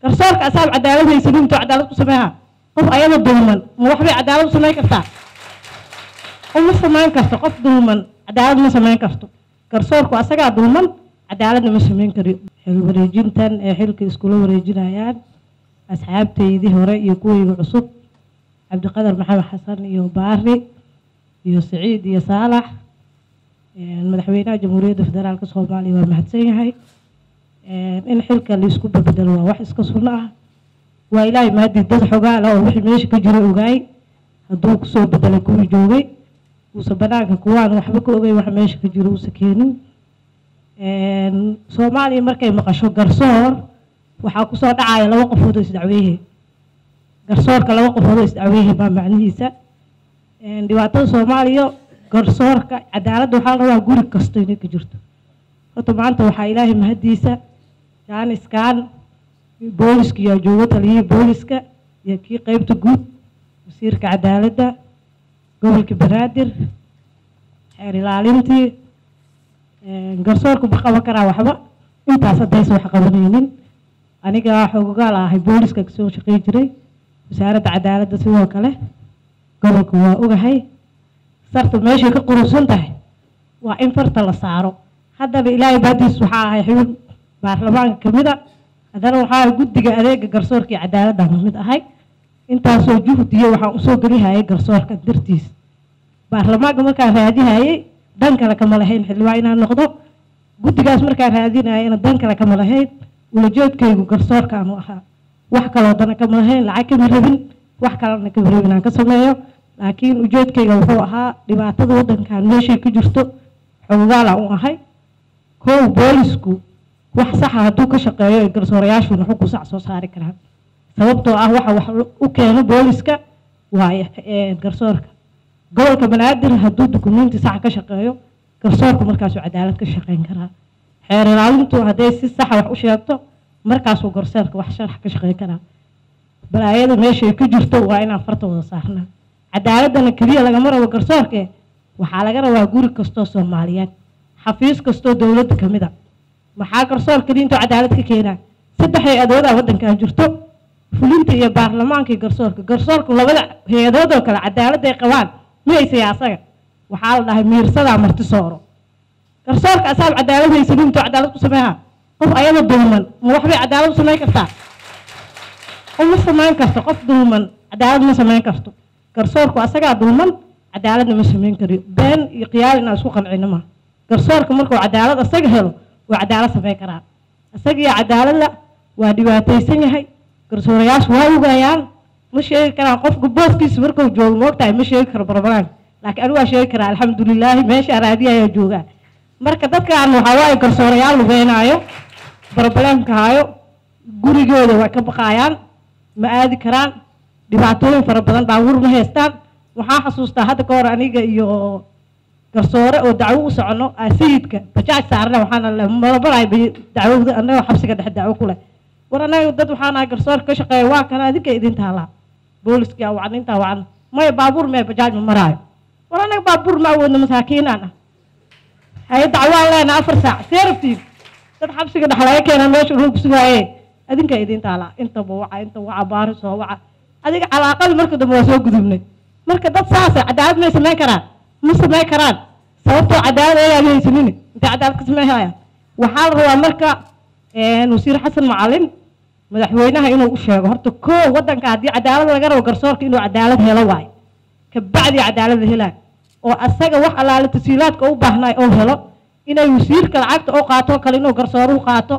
garsoorka asaab cadaalad haysanin intuu cadaalad ku sameeha qof ayada dulman ma waxbay cadaalad u samayn kartaa uma samayn karto qof dulman cadaalad ma samayn karto garsoorku asagaa dulman cadaaladna ma samayn kariyo xil wareejintan ee xilka iskula wareejinayaan asxaabtaydii hore iyo kuwayga cusub cabdiqadar maxamed xasan iyo baari iyo siciid iyo saalax madaxweynaha jamhuuriyadda federaalka soomaaliya waa mahadsan yahay in xilka laisku bedelo waa wax iska sunno ah waa ilaahay maadii dad xogaala oo wixii meesha ka jira ogaay hadduu kusoo bedelay kuwii joogay uusa banaanka kuwaan waxba ka ogay wax meesha ka jiro uusa keenin soomaaliya markay maqasho garsoor waxaa kusoo dhacaya laba qofood oo isdacweehe garsoorka laba qofood oo isdacweehe baa macnihiisa dhibaatada soomaaliya garsoorka cadaaladda waxaa la rabaa guri kasto inay ka jirto horta maanta waxaa ilaahay mahadiisa jaaniskan booliska yaa joogo taliyihii booliska iyo kii qeybta guud wasiirka cadaaladda gobolka banaadir xeer ilaalintii garsoorku ma qaban karaa waxba intaas haddaysa wax qabanaynin aniga xoogogaal ahay booliska kasoo shaqey jiray wasaaradda cadaaladda sidoo kale gobolka waa ogahay sarta meeshay ka qurusan tahay waa in farta la saaro haddana ilaahay baadiis waxaa ahay xubin baarlamaanka kamid a haddana waxaa ahay guddiga adeega garsoorka iyo cadaaladda kamid ahay intaasoo juhdiya waxaan usoo gelihayay garsoorka dartiis baarlamaanka markaan raadihayay dan kale kama lahayn xildhibaan inaan noqdo guddigaas markaan raadinayana dan kale kama lahayn ulajoodkaygu garsoorkaanu ahaa wax kaloo dana kama lahayn lacag kama rabin wax kalena kama rabin aan ka sameeyo laakiin ujeedkayga wuxuu ahaa dhibaatada waddankan meeshay ka jirto xogogaalaan u ahay kow boolisku wax saxa hadduu ka shaqeeyo ee garsoorayaashuna xukun sax soo saari karaan sababtoo ah waxa wax u keeno booliska waaye garsoorka gobolka banaadir hadduu dukumenti sax ka shaqeeyo garsoorku markaasuu cadaalad ka shaqeyn karaa xeer ilaalintu hadday si saxa wax u sheegto markaasuu garsoorka wax sharax ka shaqeyn karaa balaayada meeshay ka jirto waa inaan farta wada saarnaa cadaaladana keliya lagama rabo garsoorke waxaa laga rabaa guri kastoo soomaaliyeed xafiis kastoo dowladda ka mid a maxaa garsoor keliya intuu cadaalad ka keenaa saddex hay-adoodaa waddankan jirto fulinta iyo baarlamaanka iyo garsoorka garsoorku labada hay-adood oo kale cadaaladday qabaan mihaysaya asaga waxaa la dhahay miirsadaa marti sooro garsoorka asaab cadaalad haysanin intuu cadaalad ku sameeha qof ayada dulman ma waxbay cadaalad u samayn kartaa uma samayn karto qof dulman cadaalad ma samayn karto garsoorku asagaa dulman cadaaladna ma samayn kariyo been iyo khiyaal inaan isku qancino ma garsoorka markuu cadaalad asaga helo waa cadaalad samayn karaa isagiyo cadaaladla waa dhibaataysan yahay garsoorayaashu waa ogayaan ma sheegi karaan qofka booskiisa markuu joogo moogtahay ma sheegi karo barbalaan laakiin anigu waa sheegi karaa alxamdulilaahi meesha araadiya ayaa joogaa marka dadkaan waxaa waaye garsoorayaal lubeenaayo barbaleemka hayo gurigooda way ka baqaayaan ma aadi karaan dhibaatooyin fara badan baabuur ma haystaan waxaa xasuustaa hadda ka hor aniga iyo garsoore oo dacwo u socono sayidka bajaaj saarna waxaana malabaray dacwada anagoo xabsiga dhexe dacwo ku leh war anaga dad waxaan ahay garsoorka ka shaqeeya waa kana adinka idin taalaa booliska wacan intaa wacan maya baabuur mee bajaaj ma maraayo war anaga baabuur ma awoodna masaakiinaan ah haye dacwaan leena afar saac see rabtiin dad xabsiga dhex laga keena meesha ruu kusugaaye adinka idin taalaa intaba waca inta waca baari soo waca adiga calaaqada marka dambe waa soo gudubnay marka dad saasa cadaalad may samayn karaan ma samayn karaan sababtoo cadaalad ayaad haysanin intay cadaalad ka sameynayaan waxaa la rabaa marka wasiir xasan macalin madaxweynaha inuu u sheego horta koo waddanka haddii cadaalad laga rabo garsoorka inuu cadaalad helo waayo kabacdi cadaalad la helaayo oo asaga wax allaale tasiilaadka u baahnaay oo helo inay wasiirka lacagta oo qaato kale inuu garsooruhu qaato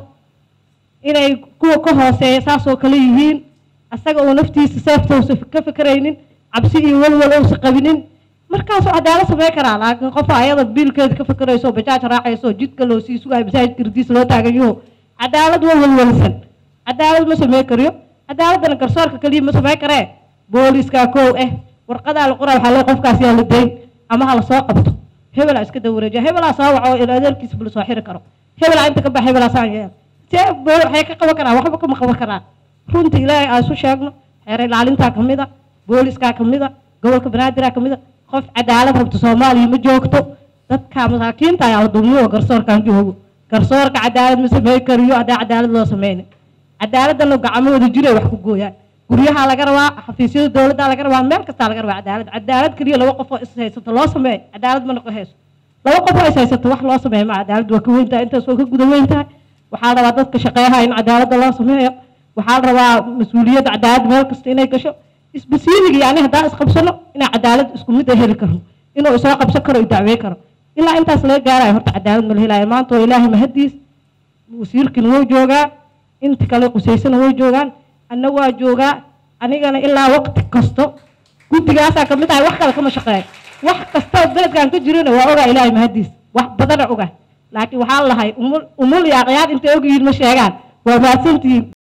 inay kuwa ka hooseeya saasoo kale yihiin asaga oo naftiisa seeftousa ka fikraynin cabsi iyo walwal ousa qabinin markaasuu cadaalad samey karaa laakiin qofa ayada biilkeeda ka fikirayso bajaaj raacayso jidka loo sii sugayo masaajidka ridiisa loo taaganyaho cadaalad waa walwalsan cadaalad ma samey kariyo cadaaladana garsoorka keliya ma samey karee booliska kow eh warqadaa la qoraa waxaa lee qofkaas yaa la dayn ama ha la soo qabto hebelaa iska dawareejiya hebelaa soo waco ila adeerkiisa bula soo xiri karo hebelaa inta ka bax hebelaa saan yeel see waxay ka qaban karaan waxba kama qaban karaan runta ilaahay aan isu sheegno xeer ilaalintaa ka mid a booliskaa ka mid a gobolka banaadir ka mid a qof cadaalad rabta soomaaliya ma joogto dadka masaakiinta ayaa la dulmiyo garsoorkan joogo garsoorka cadaalad ma samey kariyo haddaa cadaalad loo sameynin cadaaladana gacmahooda jiray wax ku gooyaan guryaha laga rabaa xafiisyada dowladda laga rabaa meel kastaa laga rabaa cadaalad cadaalad keliya laba qof oo is haysato loo sameeyo cadaalad ma noqon hayso laba qof oo is haysato wax loo sameeyo ma cadaalad waa ka weyn tahay intaas waa ka guda weyn tahay waxaa la rabaa dadka shaqeeyaha in cadaaladda loo sameeyo waxaa la rabaa mas-uuliyadda cadaalad meel kasta inay gasho isbasiiniga yani haddaan isqabsano inaa cadaalad isku mid a heli karno inuu isoo qabsan karo i dacwey karo ilaa intaas laga gaarayo horta cadaalad ma la helaayo maanta waa ilaahay mahadiis wasiirkina wuu joogaa inta kale qusaysana way joogaan anna waa joogaa anigana ilaa waqti kasto guddigaasaa kamid ahay wax kale kama shaqeeyo wax kasta beledkan ka jirana waa ogaa ilaahay mahadiis wax badana ogaa laakiin waxaa lahay umul umul iyo aqyaad intay ogyihiin ma sheegaan waa mahadsantihiin